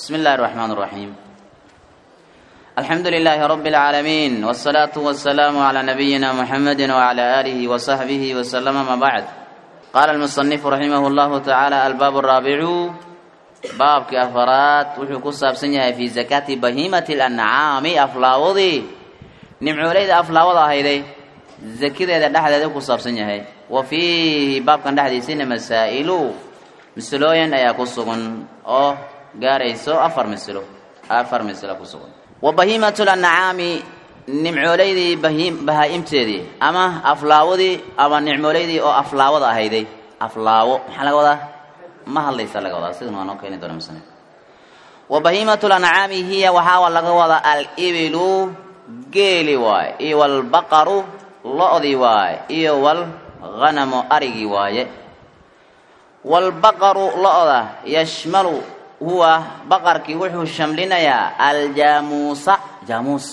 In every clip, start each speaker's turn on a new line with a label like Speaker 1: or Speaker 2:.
Speaker 1: بسم الله الرحمن الرحيم الحمد لله رب العالمين والصلاة والسلام على نبينا محمد وعلى آله وصحبه وسلم ما بعد قال المصنف رحمه الله تعالى الباب الرابع باب كأفرات وحكو سابسنيا في زكاة بهيمة الأنعام أفلاوضي نمعوليد أفلاوضا هيدي زكيدا دحدا ku saabsan yahay wa fiihi baabkan dhexdiisina masaa'ilu mislooyin ayaa ku sugan oo gaarayso afar mislo afar mislo ku sugan wa bahiimatul ancaami nimcooleydii bahiim bahaa-imteedii ama aflaawadii ama nicmooleydii oo aflaawada ahayday aflaawo maxaa laga wadaa ma hadlaysa laga wadaa sidan waa noo keeni doona musane wa bahiimatul ancaami hiya waxaa laga wadaa al-ibilu geeli waay iyo walbaqaru lo-dii waaye iyo walghanamu arigii waaye waalbaqaru lo-da yashmalu huwa baqarkii wuxuu shamlinayaa aljaamuusa jaamuus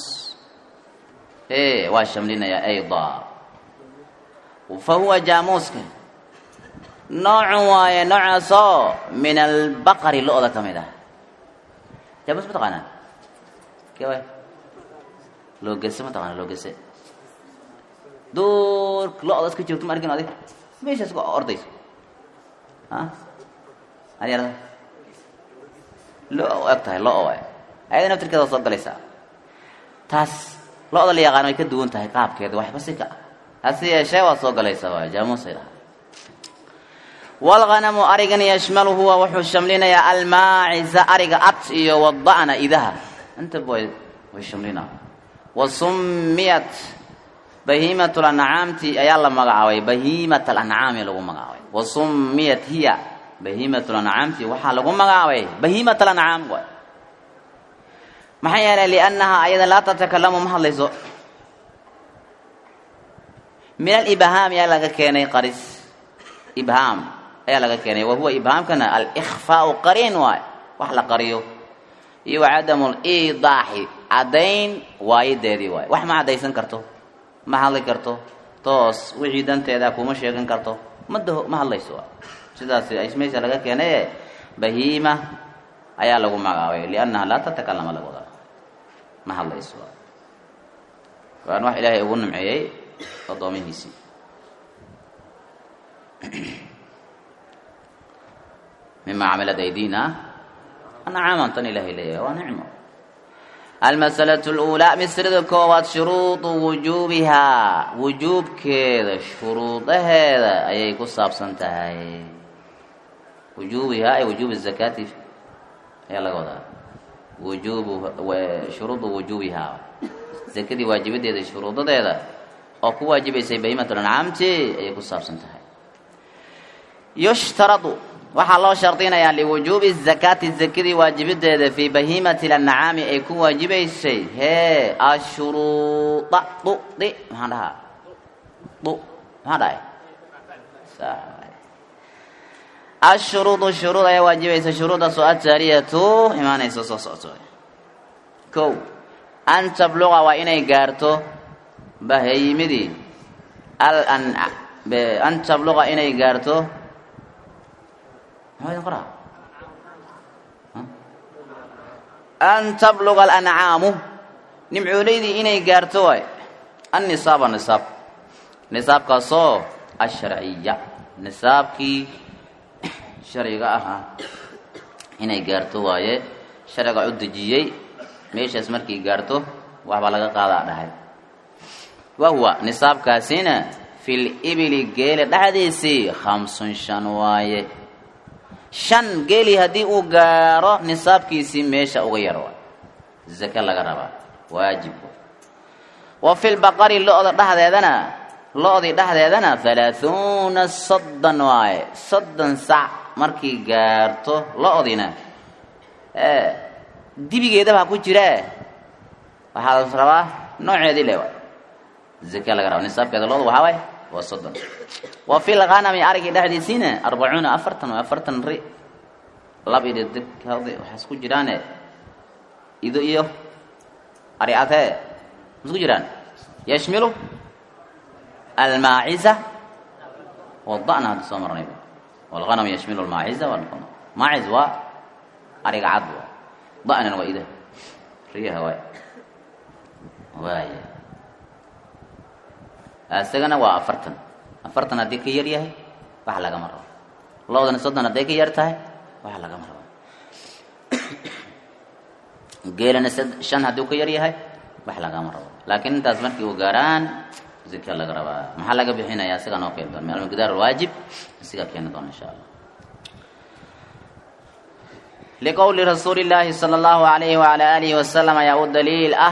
Speaker 1: e waa shamlinayaa ayda fa huwa jaamuuska noocun waaye noocaasoo min albaqari lo-da ka mid ah jaamuus ma taqaanaa ke waay loogese ma taqaana loogese duurka lo-da iska joogto ma arkin adig meeshaas ku ordayso a adyarda lo eg tahay lo waay ayada naftirkeeda waa soo galaysaa taas lo-da la yaqaano way ka duwan tahay qaabkeeda waxba si ka hase yeeshee waa soo galaysaa waay jaamuusay dhaha walghanamu arigan yashmalu huwa wuxuu shamlinayaa almaaciza ariga ad iyo wada'na idaha intaba way way shamlinaa wa summiyat bahiimat lancaamti ayaa la magacaabay bahiimat alancaami lagu magacaabay wa summiyat hiya bahiimat lancaamti waxaa lagu magacaabay bahiimat alancaam waay maxaa yeelay liannahaa ayada laa tatakalamu ma hadlayso min alibhaam ayaa laga keenay qaris ibhaam ayaa laga keenay wa huwa ibhaamkana alikhfaau qariin waay wax la qariyo iyo wacadamu lidaaxi caddayn waayadeedii waay wax ma caddaysan karto ma hadli karto toos wixii danteeda kuma sheegan karto ma daho ma hadlayso sidaas meesha laga keenaye bahiima ayaa lagu magacaabay liannaha laa tatakalama laga wadaa ma hadlayso waan wax ilaahay ugu nimceeyey addoomihiisii mima camilat aydina ancaaman tan ilahay leeyahay waa nicmo almasalatu اluulaa misrada koowaad shuruudu wujuubihaa wujuubkeeda shuruudaheeda ayay ku saabsan tahay wujuubihaa ay wujuubi zakaati ayaa laga wadaa wujuubu shuruudu wujuubihaa zakadii waajibadeeda shuruudadeeda oo ku waajibaysay bahiimat lancaamti ayay ku saabsan tahay yushtaradu waxaa loo shardinayaa liwujuubi zakaati zakadii waajibadeeda fii bahiimati lancaami ay ku waajibaysay hee ashuruuda du di maxaan dhahaa du maxaan dhahay ashuruudu shuruud ayaa waajibaysa shuruudaasoo ataariyatu imaanaysa soo socoto kow an tabluqa waa inay gaarto bahayimidii al an tabluqa inay gaarto an tabluga alancaamu nimcooleydii inay gaarto waay annisaaba nisaab nisaabkaasoo asharciya nisaabkii sharciga ahaa inay gaarto waaye sharciga u dejiyey meeshaas markay gaarto waxbaa laga qaadaa dhahay wahuwa nisaabkaasina fil ibili geela dhexdiisii khamsun shan waaye shan geeli haddii uu gaaro nisaabkiisii meesha uga yar waay zake laga rabaa waajib wa fi lbaqari lo-da dhexdeedana lo-dii dhexdeedana halaahuuna soddon waaye soddon sac markii gaarto lo-dina ee dibigeedaba ha ku jiree waxaa la rabaa nooceedii le waay zake laga rabaa nisaabkeeda lo-da waxaa waay waa soddon wa fi lghanami arigii dhexdiisiina arbacuuna afartan waa afartan ri lab iyo deg waxaas ku jiraane ido iyo ari adee masku jiraan yashmilu almaaciza wada'na hadda soo marnay walghanam yashmilu almaaciza maaciz waa ariga cad da'nan waa ida riyaha waay waaya isagana waa afartan afartan haddii ka yar yahay wax lagama rabo lodana soddon hadday ka yar tahay wax lagama rabo geelana shan hadduu ka yar yahay wax lagama rabo laakiin intaas markii uu gaaraan zika laga rabaa maxaa laga bixinaya isaga noo keeni doona almiqdaar alwaajib isiga keeni doona insha allah liqowli rasuuli llaahi sala allahu alayhi wala alihi wasalam ayaa u daliil ah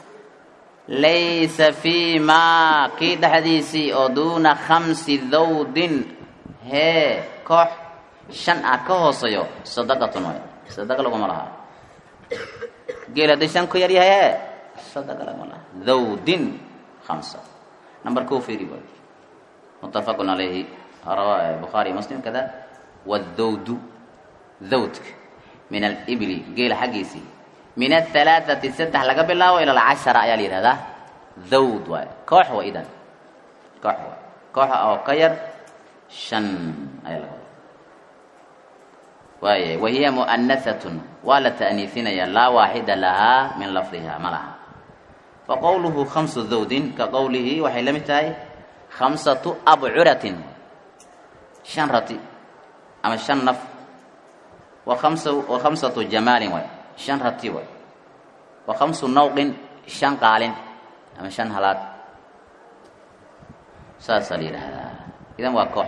Speaker 1: laysa fii maa kii dhexdiisii oo duuna khamsi dawdin hee koox shan ah ka hooseeyo sadaqatun way sadaqa laguma laha geel haddii shan ku yar yahay hee sadaqa laguma laha dawdin khamsa number koo fiiri way muttafaqun calayhi rawa bukhaari muslim kada wadawdu dawdka min alibli geela xaggiisii min ahalaaثati saddex laga bilaabo ila alcashara ayaa la yihahdaa dawd waay koox wa idan koox waay kooxa oo ka yar shan ayaa laga wada waaya wahiya mu'anathatun waa la ta'niifinaya laa waaxida lahaa min lafdiha ma laha faqowluhu khamsu dawdin ka qowlihi waxay la mid tahay khamsatu abcuratin shan rati ama shan naf wa kamsa wa khamsatu jamaalin waay shan rati waay wa khamsu nawqin shan qaalin ama shan halaad saasaa la yidhaahdaa idan waa koox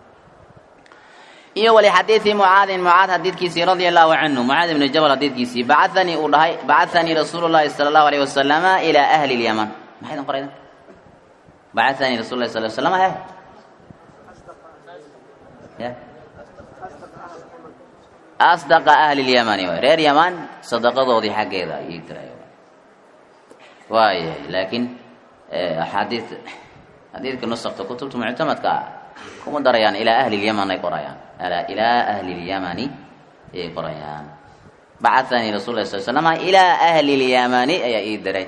Speaker 1: iyo walixadiidi mucaadin mucaad xadiidkiisii radia allahu canhu mucaad ibnu jabal xadiidkiisii bacahanii uu dhahay bacahanii rasuulu llahi sala allahu alayh wasalama ilaa ahli lyaman maxay idin qoraydan bacahanii rasul lahi sal l slama he ya asdaqa ahli lyamani waay reer yaman sadaqadoodii xaggeeda ayay tiraay waayahay laakiin axaadii xadiidka nusakta kutubta muctamadka ah kuma darayaan ilaa ahli lyaman ay qorayaan ilaa ahli lyamani ayay qorayaan bacahanii rasul lah sal slama ilaa ahli lyamani ayaa ii diray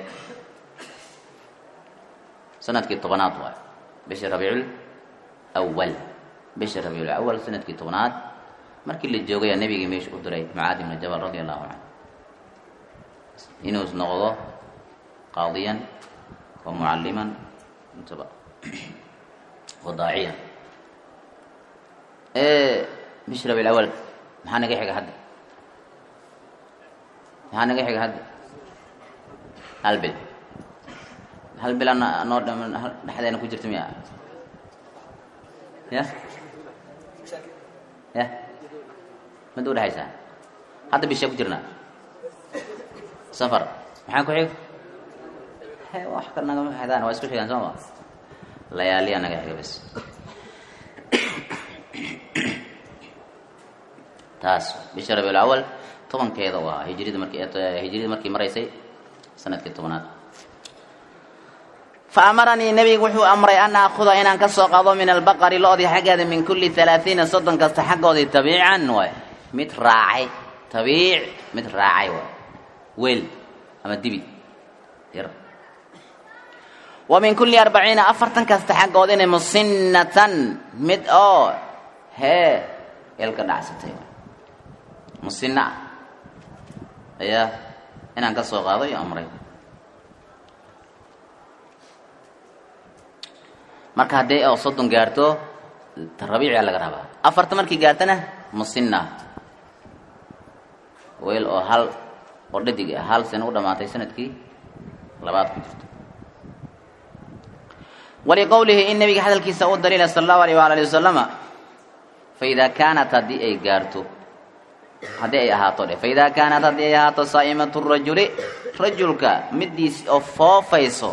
Speaker 1: sanadkii tobanaad waay bisha rabiicul awal bisha rabiicul awal sanadkii tobnaad markii la joogaya nebigii meesha u diray mucaad ibnu jabal radia allahu canhu inuu noqdo qaadiyan wa mucalliman intaba wa daaciyan bish rabiil awal maxaa naga xiga hadda maxaa naga xiga hadda hal bil hal bil ana noo dhexdeena ku jirta miya ya ya mid u dhexaysaa hadda bishaa ku jirnaa safar maxaa ku xig he wax kal nagama xidaan waa isku xigaan soo ma layaaliya naga xiga bas taas bisha rabiul awal tobankeeda waa hijrida markii hijrida markii maraysay sanadkii tobanaad fa amaranii nebigu wuxuu amray an aakuda inaan ka soo qaado min albaqari lo-dii xaggeeda min kulli halaaiina soddon kasta xaggoodii tabiican waay mid raacay tabiic mid raacay waay weel ama dibi yar wa min kulli arbaciina afartan kasta xaggoodina musinnatan mid oo hee eelka dhacsatay waay musina ayaa inaan ka soo qaado iyo amray marka haddii oo soddon gaarto rabiicia laga rabaa afarta markii gaartana musina weel oo hal oo dhadig ah hal sano u dhamaatay sanadkii labaad ku jirto waliqowlihi in nabiga hadalkiisa u daliila sala allahu alayh waala ali wasalama faidaa kaanat haddii ay gaarto haddii ay ahaato dhe faidaa kaanat haddii ay ahaato saa'imatu rajuli rajulka midiis oo foofayso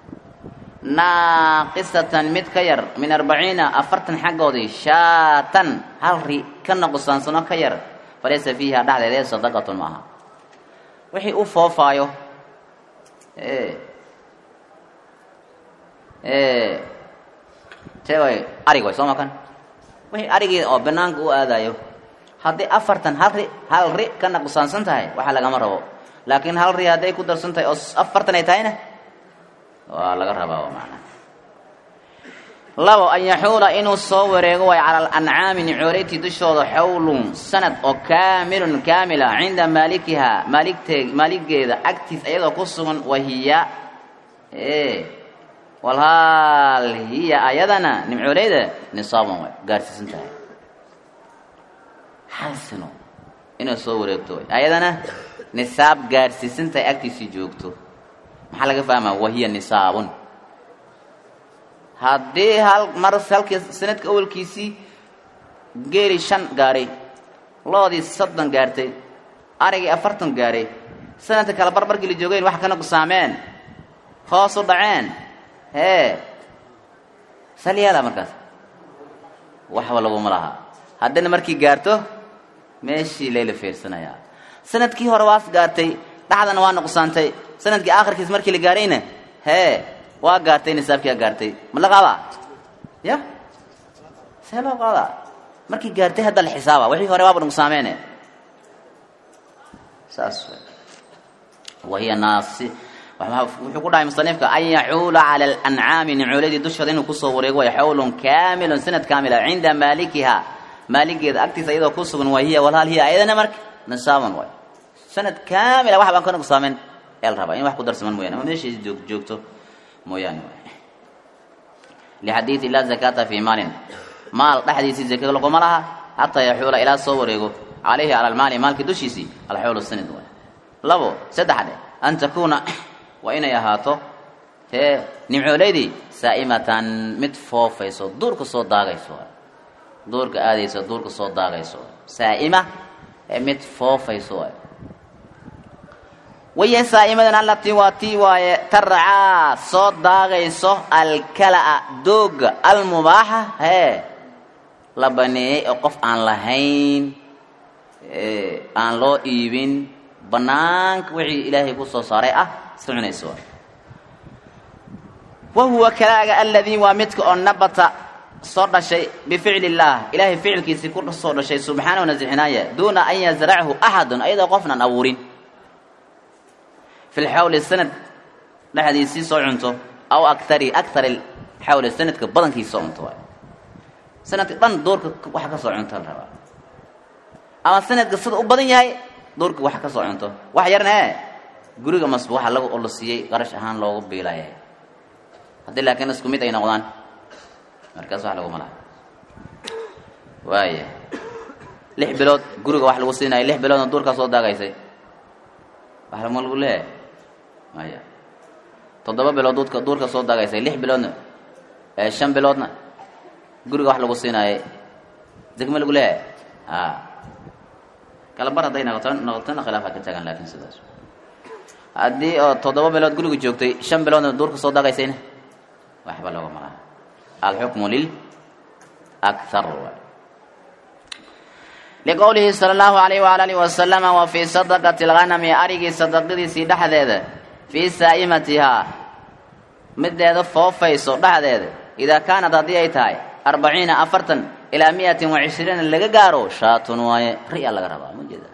Speaker 1: naaqisatan mid ka yar min arbaciina afartan xaggoodii shaatan hal ri ka nuqsaansano ka yar falaysa fiiha dhexdeeda sadaqatun ma aha wixii u foofaayo te way arig way soo makan wixii arigii oo banaanka u aadayo haddii afartan hal ri hal ri ka nuqsaansan tahay waxa lagama rabo laakiin hal ri hadday ku darsan tahay oo afartan ay tahayna waa laga rabaa waa macnaa labo an yaxuula inuu soo wareego way cala alancaami nicooleyti dushooda xawlun sanad oo kaamilun kaamila cinda maalikihaa maaligtee maaligeeda agtiis iyadoo ku sugan wahiya e walhaal hiya ayadana nimcooleyda nisaaban way gaarsiisan tahay hal sano inay soo wareegto way ayadana nisaab gaarsiisan tahay agtiisii joogto maxaa laga fahmaa wahiya nisaabun haddii hal mar halkii sanadka awalkiisii geeli shan gaaray loodii soddon gaartay arigii afartan gaaray sanadka kale barbarkii la joogeen wax kana gusaameen hoos u dhaceen hee sal yeela markaas waxba laguma laha haddana markii gaarto meeshii layla fiirsanayaa sanadkii hore waas gaartay dhaxdana waa nuqsaantay sanadkii aakhirkiis markii la gaarayna hee waa gaartay nisaabkiia gaartay ma la qaadaa ya see loo qaadaa markii gaartay hadda la xisaaba wixii hore waaba nuqsaameene saas wahiya naasi wuxuu ku dhahay musanifka an yaxuula cala alancaami nicooladii dushooda inuu kusoo wareego way xawlun kaamilun sanad kaamila cinda maalikiha maaligeeda agtiisa iyadoo ku sugan waa hiya walhaal hiya ayadana marka nisaaban waay sanad kaamila wax baan ka nuqsaamen ee la rabaa in wax ku darsaman mooyane ama meeshiisi joog joogto mooyaane lixadiidi laa zakaata fii maalin maal dhexdiisii zaka laguma laha xataa yaxuula ilaa soo wareego calayhi cala almaali maalkii dushiisii alxawlu sanad waay labo saddexde an takuuna waa inay ahaato hee nimcooleydii saa'imatan mid foofayso duurka soo daagayso duurka aadayso duurka soo daagayso saa'ima ee mid foofayso waay waya saa'imadan allatii waa tii waaye tarcaa soo daagayso alkala'a dooga almubaaxa hee la baneeyey oo qof aan lahayn aan loo iibin banaanka wixii ilaahay ku soo saaray ah soconayso wa huwa kalaaga aladii waa midka oo nabata soo dhashay bificli illaah ilaahay ficilkiisii ku soo dhashay subxaanahu nasixinaaya duuna an yazrachu axadun ayadoo qofnan abuurin fi lxawli sanad dhexdiisii soo cunto aw akari akari xawli sanadka badankiisa soo cunto waay sanadka dhan duurka wax ka soo cunto la rabaa ama sanadka sida u badan yahay duurka wax ka soo cunto wax yarna ee guriga masba waxa lagu la siiyey qarash ahaan loogu biilaya haddii laakiin isku mid ay noqdaan markaas wax laguma laha waaya lix bilood guriga wax lagu siinayo lix biloodna duurkaa soo daagaysay wax lama lagu leeyahay maya toddoba bilood duudka duurka soo daagaysay lix biloodna ee shan biloodna guriga wax lagu siinaayay degme lagu leeyahay a kala bar hadday noqoto noqotona khilaafa ka tagan laakiin sidaas haddii oo toddoba bilood guriga joogtay shan biloodna duurka soo daagaysayna waxba loogama laha alxukmu lil akthar liqowlihi sala allahu alayh waala alihi wasalama wa fii sadaqati alghanami arigii sadaqadiisii dhexdeeda fii saa'imatihaa mideeda foofayso dhexdeeda idaa kaanad haddii ay tahay arbaciina afartan ilaa miyatin wa cishriina laga gaaro shaatun waaye ri-a laga rabaa ma jeeda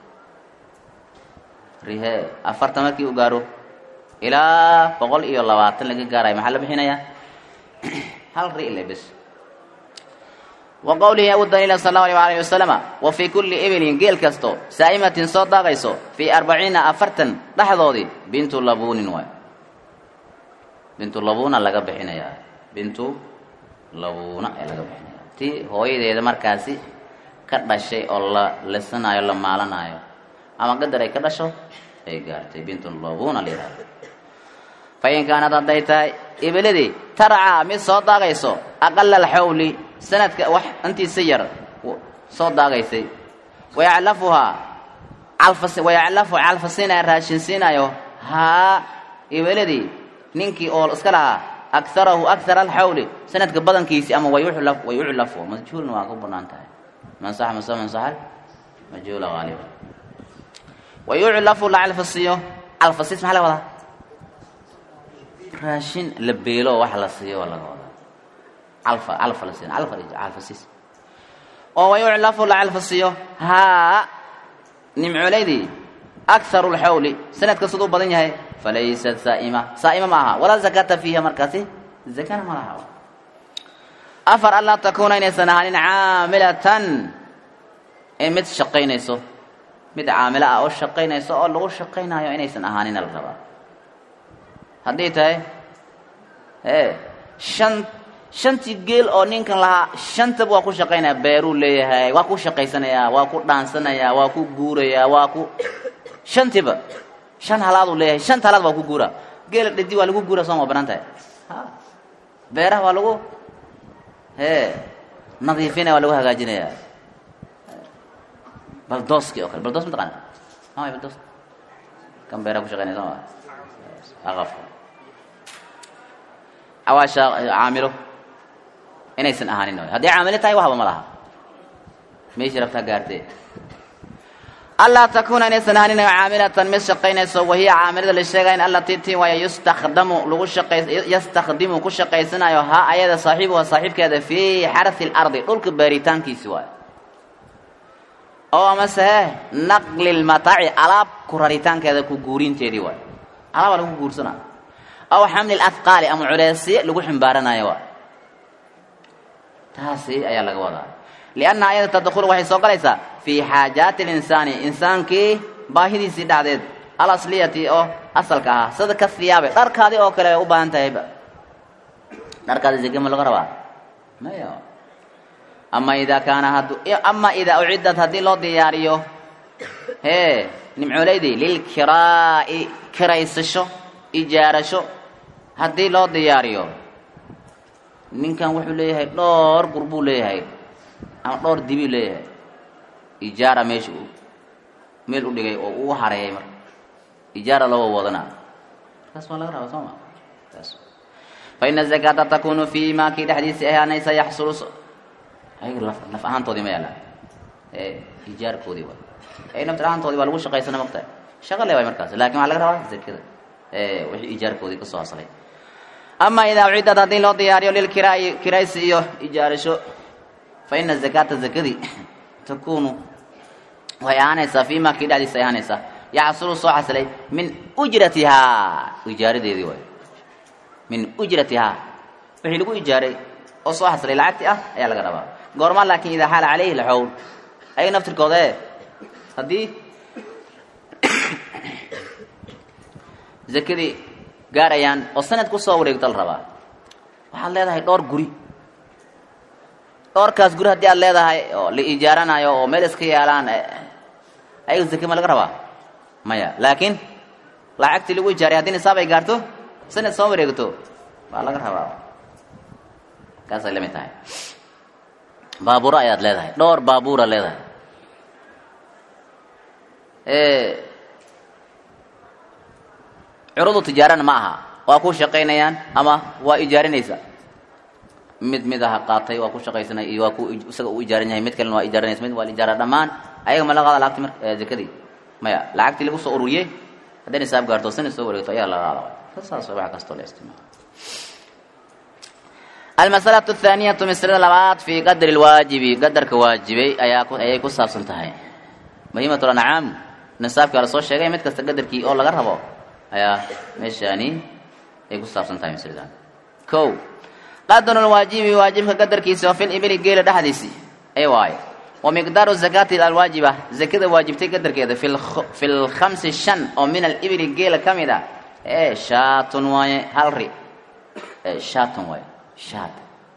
Speaker 1: rihe afartan markii u gaaro ilaa boqol iyo labaatan laga gaarayo maxaa la bixinayaa hal ri le bes wa qowlihi u daliila sal allahu alayh alayhi wasalama wa fii kulli ibilin geel kasto saa'imatin soo daaqayso fii arbaciina afartan dhexdoodii bintu labuunin waay bintu labuuna laga bixinayaa bintu labuuna ee laga bixinaya tii hooyadeeda markaasi ka dhashay oo la lisanaayo la maalanaayo ama qadar ay ka dhasho ay gaartay bintu labuuna la yihahdo fain kaanad hadday tahay ibiladii tarcaa mid soo daagayso aqala alxawli sanadka wax intiisa yar soo daagaysay wayaclafuhaa calfas wayaclafu calfasiinaya raashinsiinayo haa ibiladii ninkii oo iska lahaa akarahu akara alxawli sanadka badankiisi ama wayuclaf wayuclafu majhuulna waa ku banaan tahay mansax mase mansaxal majhuula haaliba wayuclafu la calfasiiyo calfasiis maxaa laga wadaa raashin la beelo wax la siiyo waa laga wadaa calfa calfa la siin calfa calfasiis oo wayuclafu la calfasiiyo haa nimcoolaydii akharu lxawli sanadka siduu badan yahay falaysat saa'ima saa'ima ma aha walaa zakata fiiha markaasi zakana ma laha afar anlaa takuuna inaysan ahaanin caamilatan ee mid shaqaynayso mid caamilo ah oo shaqaynayso oo lagu shaqaynayo inaysan ahaanina la rabaa haddii tahay ee shan shantii geel oo ninkan lahaa shantaba waa ku shaqaynaya beeruu leeyahay waa ku shaqaysanayaa waa ku dhaansanayaa waa ku guurayaa waa ku shantiba shan halaaduu leeyahay shanta halaad waa ku guura geela dhadi waa lagu guura soo ma banaan tahay beeraha waa lagu hee nadiifinaya waa lagu hagaajinaya baldooski oo kale baldoos mataqaana maya baldoos kan beeraha ku shaqaynaya soo ma aqafka cawaasha caamilo inaysan ahaanin haddii caamilo tahay waxba ma laha meeshii rabtaa gaartee anlaa takuuna inaysan ahaanin caamilatan mid shaqaynayso wahiya caamilada la sheegayn allatii tii waaya yustakdamu lagu shaqay yastakdimu ku shaqaysanayo ha ayada saaxiibuha saaxiibkeeda fii xarhi lardi dhulka baaritaankiisi waayo oo amase he naqli lmataaci alaab ku raritaankeeda ku guurinteedii waayo alaabaa lagu guursanaa aw xamli lahqaali ama culeysye lagu ximbaaranayo waa taasi ayaa laga wadaa lianna ayada tadkhulu waxay soo galaysaa fii xaajaati linsaani insaankii baahidiisii dhacdeed alasliyati oo asalka ahaa sida ka hiyaabe dharkaadii oo kale ay u baahan tahayba dharkaadi zeke ma laga rabaa maya ama idaa kaana haddu ama idaa uciddat haddii loo diyaariyo hee nimcooleydi lilkiraa'i kiraysasho ijaarasho haddii loo diyaariyo ninkan wuxuu leeyahay dhowr gur buu leeyahay ama dhowr dibiu leeyahay ijaara meesha uu meel u dhigay oo uu hareeyay marka ijaara loo wadanaa markaas waa laga rabaa soo ma taas fa ina zakaata takunu fii ma kii dhexdiisii ahaanaysa yaxsulu ayaga laf laf ahaantoodii ma yaallaan ee ijaarkoodii waa ay naftir ahaantoodii waa lagu shaqaysana mogtahay shaqa le waay markaas lakin waxaa laga rabaa zakada wixii ijaarkoodii kasoo haslay ama idaa ucidad haddii loo diyaariyo lilkiraa'i kiraysi iyo ijaarasho fa ina zakaata zakadii takunu waxay ahaanaysaa fii ma kii dhexdiisa ay ahaanaysaa yaxsulu soo xasilay min ujratihaa ijaaradeedii waay min ujratihaa wixii lagu ijaaray oo soo xasilay lacagti ah ayaa laga rabaa goormaa laakin idaa xaala calayhi laxowl ayaga naftirkooda e haddii zakadii gaarayaan oo sanad ku soo wareegto la rabaa waxaad leedahay dhowr guri dhowrkaas guri haddii aad leedahay oo la ijaaranayo oo meel iska yaalaan ayaga zake ma laga rabaa maya laakiin lacagtii lagu ijaaray haddii nisaab ay gaarto sanad soo wareegto waa laga rabaa kaasay la mid tahay baabuuro ayaad leedahay dhowr baabuura leedahay curudu tijaarana ma aha waa ku shaqaynayaan ama waa ijaarinaysa mid mid aha qaatay waa ku shaqaysanay iyo waa ku isaga u ijaaran yahay mid kalena waa ijaaranaysa mid waa la ijaara dhammaan ayaga ma la qaada lacagti mar zakadii maya lacagtii lagu soo ururiyey hadday nisaab gaarto sanad soo wareegto ayaa la qaada saas wax kastoo la isticmaalo almasalatu athaaniyatu masalada labaad fii qadri lwaajibi qadarka waajibay ayaa ayay ku saabsan tahay muhiimatul ancaam nisaabkaa la soo sheegay mid kasta qadarkii oo laga rabo ayaa meeshaani ay ku saabsan tahay masaladan kow qadru lwaajibi waajibka qadarkiisa oo fil ibili geela dhexdiisi ay waaye wa miqdaaru zakaati alwaajiba zakada waajibtay qadarkeeda fi lkhamsi shan oo min alibili geela ka mid ah ee shaatun waaye hal ri shaatun waaye shaat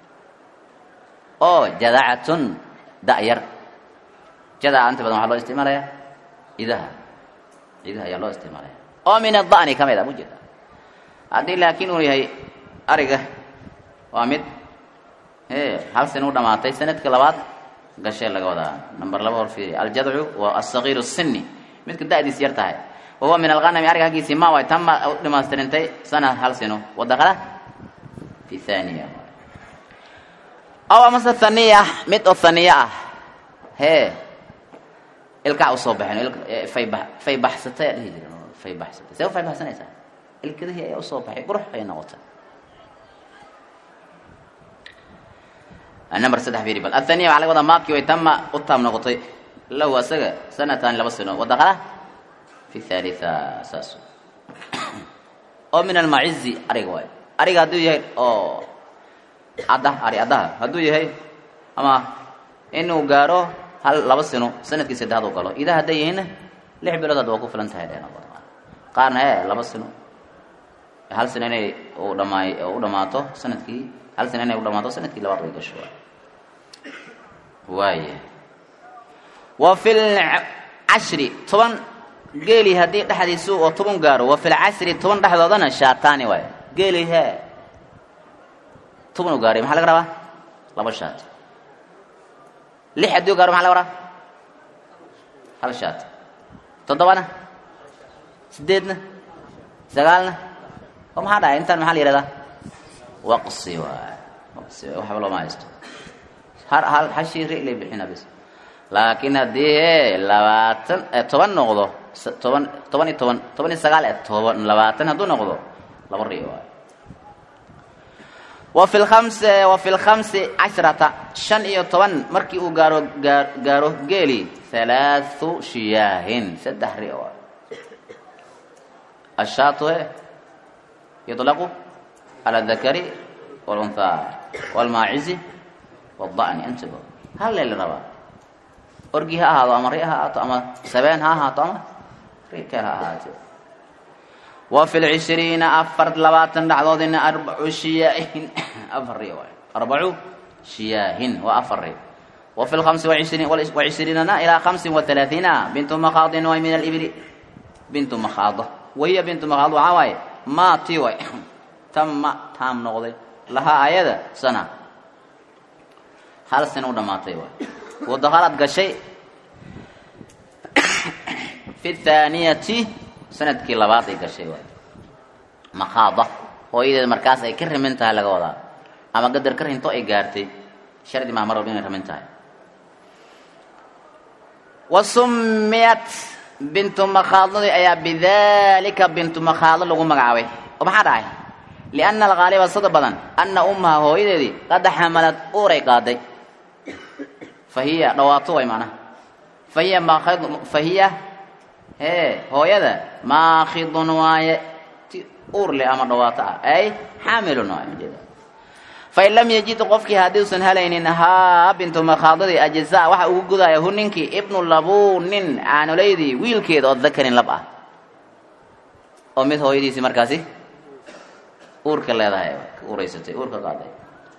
Speaker 1: oo jadacatun da'yar jadaca inta badan waxaa loo isticmaalaya idaha idaha ayaa loo isticmaalaya oo min ada'ni ka mid a mujeeda haddii laakiin uu yahay ariga waa mid e hal sana u dhamaatay sanadka labaad gashee laga wadaa number laba hor fiiriy aljadcu waa asagiiru sini midka da'diis yar tahay wahuwa min alghanami ariga haggiisii ma way tama u dhamaystirintay sana hal sino wadakala fi thaniya aw amase thaniya mid oo thaniya ah hee ilkaa usoo baxeen fay ba fay baxsatay aa dhihi jiren fay baxsatay see u fay baxsanaysaa ilkadihii ayaa usoo baxay qurux ay noqotay number saddex fiiri bal athaniya waxaa laga wadaa maadkii way tama u taam noqotay lahu asaga sanatan laba sano wadakala fi thalitha saas oo min almacizi ariga waay ariga hadduu yahay oo cadda ari caddaha hadduu yahay ama inuu gaaro hal laba sino sanadkii saddexaad u galo idaa hadday yihiinna lix bilood hadda waa ku filan tahay dheen qaarna ee laba sino hal sino inay u dhamaay u dhamaato sanadkii hal sino inay u dhamaato sanadkii labaad way gasho waaya wa fi lcashri toban geeli haddii dhexdiisu oo toban gaaro wa fi lcashri toban dhexdoodana shaataani waay geeli hee toban u gaaray maxaa laga rabaa laba shaat lix haddii u gaaro maxaa laga rabaa hal shaat toddobana sideedna sagaalna oo maxaa dhahay intaan maxaa la yihahdaa waqsi waay waqsi waay waxba looma haysto har hal hashii ri lay bixina bis laakiin haddii e labaatan toban noqdo toban toban iyo toban toban iyo sagaal e toban labaatan hadduu noqdo laba ri waay wa fi lkhams wa fi lkhamsi cashrata shan iyo toban markii uu gaaro gaa gaaro geeli halaathu shiyaahin saddex ri waay ashaatu e yuطlaqu cala adakari wاlunhaa wاlmaacizi wاda'ni intiba hal lee la rabaa orgi ha ahaado ama ri ha ahaato ama sabeen ha ahaato ama ri keel ha ahaate wa fi lcishriina afar labaatan dhacdoodina arbacu shiyaahin afar ri waay arbacu shiyaahin waa afar ri wa fi lhamsi wacishriinana ilaa hamsin waalaaiina bintu makhaadin way min alibli bintu makhaado wahiya bintu makhaad waxaa waaye maa ti way tamma taam noqday lahaa ayada sana hal sana u dhammaatay waay wadakhalad gashay fi thaaniyati sanadkii labaad ay gashay waay makhaada hooyadeed markaas ay ka rimin tahay laga wadaa ama gadar ka rinto ay gaartay shardi maa mar walba inay rimin tahay wa summiyat bintu makhaadadii ayaa bidalika bintu makhaado lagu magacaabay oo maxaa dhacay lianna alghaaliba sida badan anna ummaha hooyadeedii qad xamalad uuray qaaday fa hiya dhawaato way macnaha fa hiya maakhid fa hiya hee hooyada maakhidun waaye ti uur leh ama dhawaato ah ay xaamilun waaye ujeeda fain lam yajid qofkii haddiusan helaynin haa bintu makhaadadii ajza waxa ugu gudaya hu ninkii ibnu labunin caanoleydii wiilkeeda oo dakarin lab ah oo mid hooyadiisii markaasi uurka leedahay uuraysatay uurka qaaday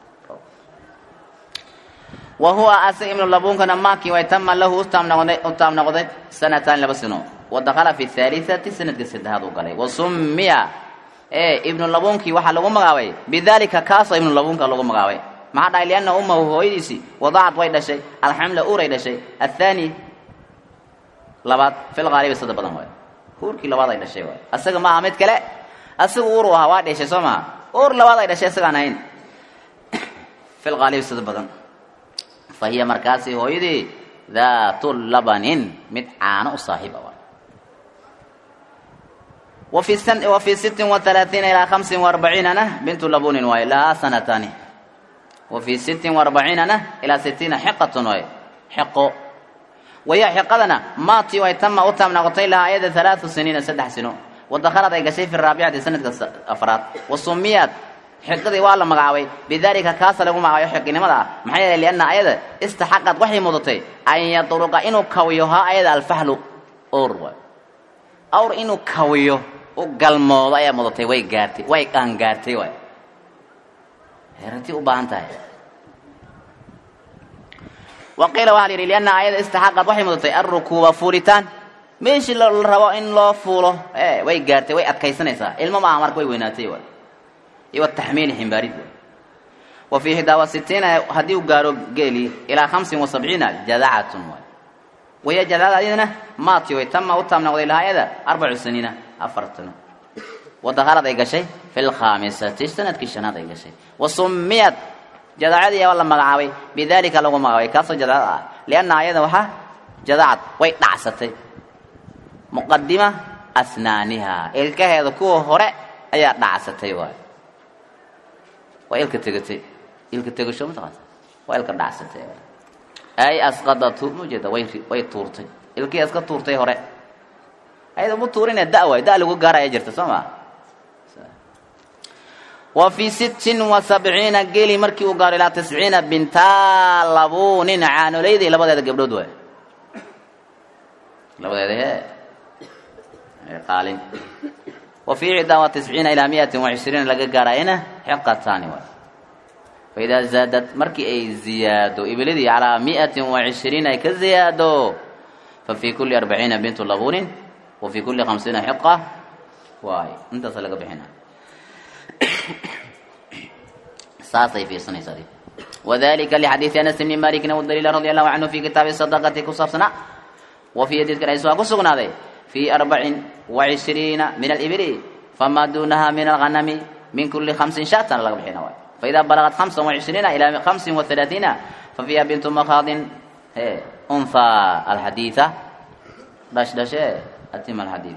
Speaker 1: wa huwa ase ibnu labunkana maakii way tama lahu utaam noqday u taam noqday sanatan laba sano wa dakhala fi haaliati sanadka saddexaad uu galay wa summiya ee ibnu labunkii waxaa lagu magaabay bidalika kaasoo ibnu labunka lagu magaabay maxaa dhahay lianna ummahu hooyadiisii wadacad way dhashay alxamla uuray dhashay athaani labaad fil haalibi sada badan waay uurkii labaad ay dhashay waay asaga maaha mid kale asaga uur u ahaa waa dheshay soo maha uur labaad ay dhashay isagaan ahayn fil haalibi sada badan fa hiya markaasi hooyadii daatu labanin mid caano u saaxiib a وفي سن وفي ست وثلاثين إلى خمس وأربعين أنا بنت لبون واي لها سنتان وفي ست وأربعين أنا إلى ستين حقة واي حق وهي حقدنا ما تي واي تم أتم نغطي لها أيضا ثلاث سنين سدح سنو ودخلت أي شيء في الرابعة سنة أفراد وسميت حقدي والله مقاوي بذلك كاس له مقاوي حق نمدا محيا لأن أيضا استحقت وحي مضتي أن يطرق إنه كويها أيضا الفحل أور أور إنه كويه u galmoodo ayaa mudatay way gaartay way qaangaartay waay herantii u baahan tahay wa qiila waxaa la yidhi lianna aayada istaxaqad waxay mudatay alrukuuba fuulitaan meeshii la rabo in loo fuulo e way gaartay way adkaysanaysaa ilmo maaha marka way weynaatay waay iyo wataxmiili ximbaarid waay wa fii ixdaa wa sitiina haddii uu gaaro geeli ilaa khamsin wa sabciina jadacatun waay wahiya jadacada ayadana maati way tama u taam noqday lahaayada arbacu saniina afartano wadakhalad ay gashay fi lkhaamisati sanadkii shanaad ay gashay wa summiyad jadacadii waa la magacaabay bidalika lagu magacaabay kaasoo jadacad ah lianna ayada waxaa jadacad way dhacsatay muqadima asnaaniha ilkaheeda kuwa hore ayaa dhacsatay waay waa ilka tegatay ilka tegasho mataqaanta waa ilka dhacsatay ay asqadatu maujeeda way way tuurtay ilkii iska tuurtay hore ayada mu tuurine da waay da lagu gaaraya jirta soo maa wa fii sittin wa sabciina geli markii uu gaaro ilaa tisciina bintaa labuunin caanoleydii labadeeda gabdhood waay labadeeda hee qaalin wa fii ixdaa wa tisciina ilaa miatin wa cishriina laga gaarayna xiqataani waay faidaa zaadad markii ay ziyaado ibiladii calaa miatin wa cishriin ay ka ziyaado fa fii kulli arbaciina bintu labuunin wa fii kulli khamsiina xiqa waay intaasa laga bixina saasay fiirsanaysaa wadalika lixadiidi anas bni malikin wadaliila radi allahu canhu fi kitaabi sadaqati ku saabsanaa wa fii hadiidkan aysuha ku sugnaaday fii arbacin wa cishriina min alibili famaa duunaha min alghanami min kuli khamsin shatan laga bixina waay فإذا بلغت خمسا وعشرين إلى خمس وثلاثين ففيها بنت مخاض أنثى الحديثة داش داش أتم الحديث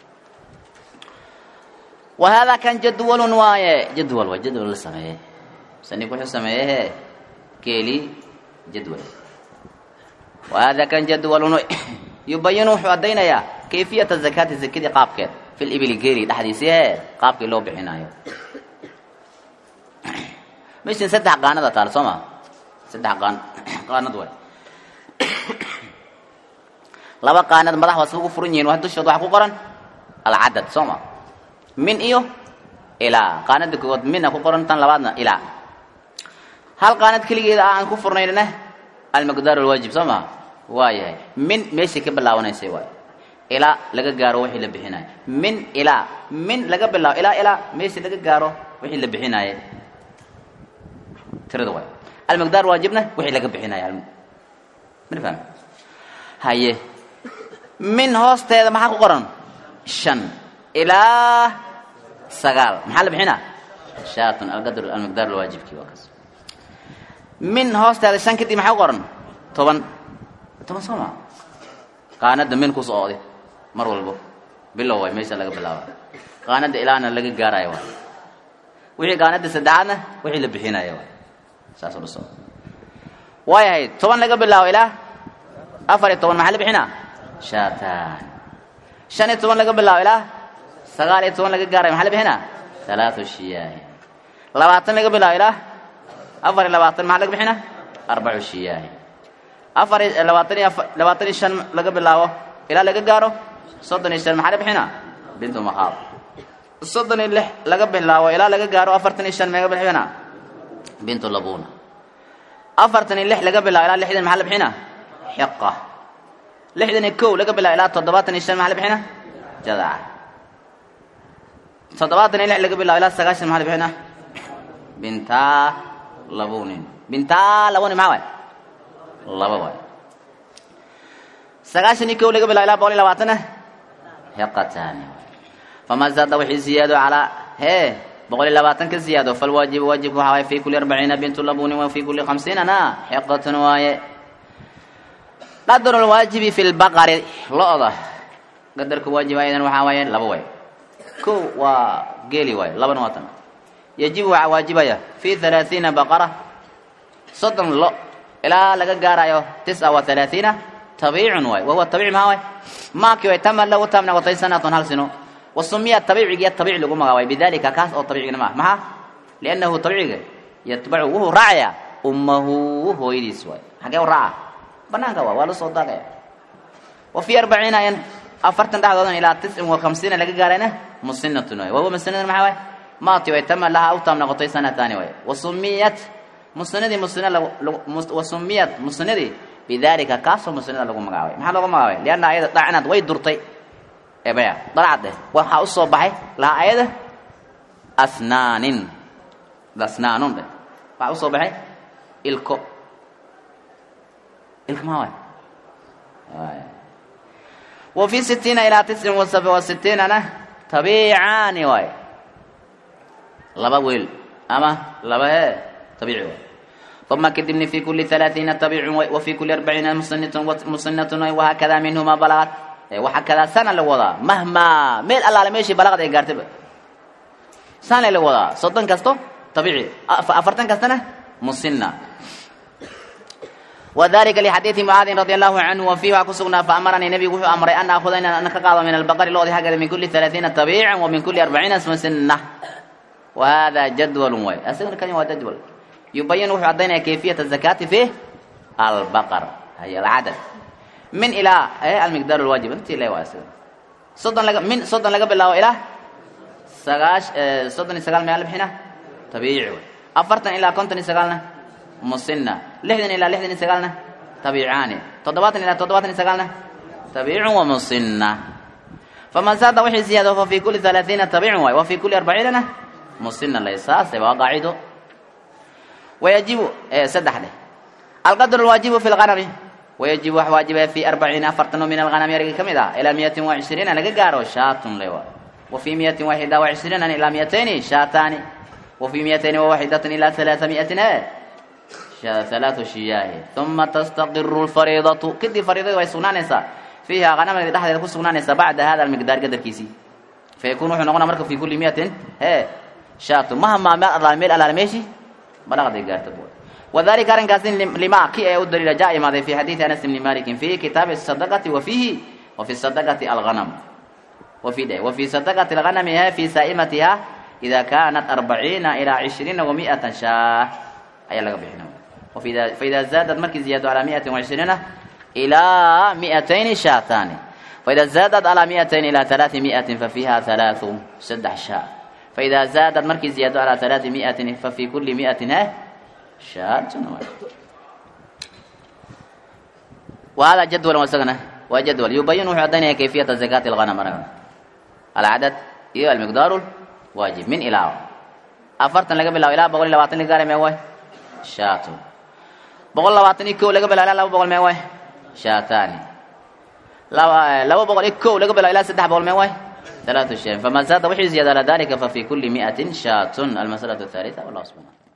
Speaker 1: وهذا كان جدول واي جدول وجدول السماء سنكون السماء كيلي جدول وهذا كان جدول يبين حدينا يا كيفية الزكاة الزكاة قابك في الإبل كيلي تحديثها قابك لو بحنايو meshan saddex qaanada taal soo ma saddex qaan qaanad waay laba qaanad madax waa saba ku furan yihin wa dushood waxaa ku qoran alcadad soo ma min iyo ilaa qaanada koowaad mina ku qoran tan labaadna ilaa hal qaanad keligeeda aan ku furnaynna almaqdaar alwaajib soo ma waa yahay min meeshay ka bilaabanaysay waay ilaa laga gaaro wixii la bixinayo min ilaa min laga bilaabo ilaa ilaa meeshii laga gaaro wixii la bixinaye tirada waay almaqdaar waajibna wixii laga bixinaya mana fahmi haye min hoosteeda maxaa ku qoran shan ilaa sagaal maxaa la bixinaa shaatun alqadr almaqdaar alwaajibkii waa kaas min hoosteeda shan kadib maxaa ku qoran toban toban soo maa qaanada min ku socode mar walbo bilow waay meesha laga bilaaba qaanada ilaana laga gaarayo waay wixii qaanada saddexaadna wixii la bixinayo waay saas u dhiso waayahay toban laga bilaabo ilaa afar iyo toban maxaa la bixinaa shaatan shan iyo toban laga bilaabo ilaa sagaal iyo toban laga gaarayo maxaa la bixinaa halaatu shiyaahi labaatan laga bilaabo ilaa afar iyo labaatan maxaa laga bixinaa arbacu shiyaahi afar iyo labaatan iyo afar labaatan iyo shan laga bilaabo ilaa laga gaaro soddon iyo shan maxaa la bixinaa bintu makhaab soddon iyo lix laga bilaabo ilaa laga gaaro afartan iyo shan meega bixinaa bintu labuna afartan iyo lix laga bilaabo ilaa lixdan maxaa la bixinaa xiqa lixdan iyo kow laga bilaabo ilaa toddobaatan iyo shan maxaa la bixinaa jadaca toddobaatan iyo lix laga bilaabo ilaa sagaashan maxaa la bixinaa bintaa labunin bintaa labunin maxaa waay laba waay sagaashan iyo kow laga bilaabo ilaa boqol iyo labaatanna xiqataani famaa zaada wixii ziyaado calaa hee boqol iyo labaatan ka ziyaado falwaajib waajibka waxaa waye fi kuli arbaciina bintu labunin wa fi kuli khamsiinana xiqatun waaye qadru lwaajibi fi lbaqari lo-da qadarka waajib ayadan waxaa waaye laba waay kow waa geeli waaye labana waa tan yajibu waxaa waajibaya fi halaathiina baqara soddon lo ilaa laga gaarayo tisca wa halaathiina tabiicun waay wahuwa tabiic maxaa waay maaki way tama lagu taam noqotay sanatun hal sino wasumiya tabiicigiya tabiic lagu magacaabay bidalika kaas oo tabiicigna maaha maxaa liannahu tabiiciga yatbacu wuxuu raacayaa ummahu hooyadiis waay xagee u raaca banaanka waa waa la soo daaqaya wa fii arbaciina ayan afartan dhexdoodan ilaa tiscin wa khamsiina laga gaarayna musinatun waay wahuwa musinadun maxaa waay maati way tama laha u taam noqotay sanataani waay wasumiyat musinadii musina wasumiyat musinadii bidalika kaasoo musinada lagu magacaabay maxaa looga magacaabay lianna ayada dhacnaad way durtay ebaya dalcad eh waxaa usoo baxay laha ayada asnaanin asnaanun dheh waxaa usoo baxay ilko ilko maa waay wa fi sitiina ilaa tiscin wa sitiinana tabiicaani waay laba weel ama laba ee tabiici waay uma kadibni fi kuli halaaiina tabiicun wa fi kuli arbaciina musinatun musinatun wahakada minhuma balagat waxaa kadaa sana la wadaa mahmaa meel allaale meeshii balaqad ay gaartayba saana la wadaa soddon kasto tabiici afartan kastana musina wadalika lixadiidi mucaadin radi allahu canhu wa fiihi waxaa ku sugnaa faamaranii nebigu wuxuu amray an aakuda inaan ka qaado min albaqari loodi xaggeeda min kuli halaaiina tabiican wa min kuli arbaciina musina وهذا جدول واي أسأل كان هو جدول يبين وحي عدينا كيفية الزكاة في البقر هي العدد من إلى إيه المقدار الواجب أنت لا واسل صدن لك من صدن لك بالله إلى سغاش اه صدن سغال مال بحنا طبيعي أفرتن إلى كنتن سغالنا مسنة لحدن إلى لحدن سغالنا طبيعاني تضباطن إلى تضباطن سغالنا طبيع ومسنة فمن زاد وحي زيادة ففي كل ثلاثين طبيع وفي كل أربعين مسنة ليس سوى قاعده ويجب إيه سدح له القدر الواجب في الغنم ويجب واجب في أربعين أفرتن من الغنم يرقى كمدا إلى مئة وعشرين لقى قارو شاة لوا وفي مئة واحدة وعشرين إلى مئتين شاتان وفي مئتين وواحدة إلى ثلاثمائة شا ثلاث شياه ثم تستقر الفريضة كدي فريضة ويسونانيسا فيها غنم اللي تحت يكون سونانيسا بعد هذا المقدار قدر كيسي فيكون وحنا نغنى مركب في كل مئة هي شاة مهما ما الله ميل على المشي بلغ دي قارت بول وذلك أرن كاسين لما كي يؤد إلى جاء ماذا في حديث أنس بن مالك في كتاب الصدقة وفيه وفي الصدقة الغنم وفي ده وفي صدقة الغنم هي في سائمتها إذا كانت أربعين إلى عشرين ومائة شاة أي لغة بحنا وفي فإذا زادت مركز زيادة على مائة وعشرين إلى مئتين شاتان فإذا زادت على مئتين إلى ثلاثمائة ففيها ثلاث سدح شاة فإذا زادت مركز زيادة على ثلاثمائة ففي كل مئة شاة وهذا جدول وسقنا وجدول يبين عدنا كيفية زكاة الغنم العدد هي المقدار الواجب من إلى أفرتن لقى بالله إلى بقول لواتن لقى ما هو شاة بقول لواتن كو لقى بالله لا بقول ما هو شاتان لو لو بقول كو لقى بالله إلى سدح بقول ما هو ثلاثة شيء فما زاد وحي زيادة على ذلك ففي كل مئة شاة المسألة الثالثة والله سبحانه